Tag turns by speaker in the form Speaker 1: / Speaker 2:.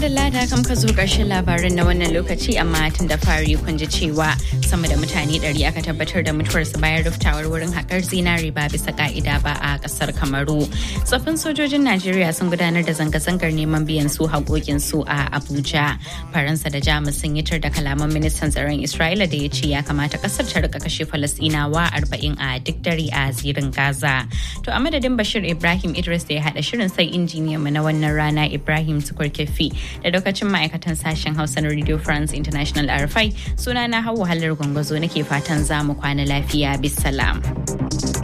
Speaker 1: Dalla da kam ka zo ƙarshen labarin na wannan lokaci amma tun da fari kun ji cewa sama da mutane ɗari aka tabbatar da mutuwarsu bayan ruftawar wurin haƙar zinari ba bisa ka'ida ba a ƙasar Kamaru. Tsoffin sojojin Najeriya sun gudanar da zanga-zangar neman biyan su haƙoƙinsu a Abuja. Faransa da Jamus sun yi tar da kalaman ministan tsaron Isra'ila da ya ce ya kamata ƙasar ta rika kashe Falasɗinawa arba'in a duk dare a zirin Gaza. To a madadin Bashir Ibrahim Idris da ya haɗa shirin sai injiniyan mu na wannan rana Ibrahim Tukur Kefi da lokacin ma'aikatan sashen Hausa na Radio France International RFI suna na Hauwa Hallar Gwangwazo nake fatan za mu kwana lafiya bisalam.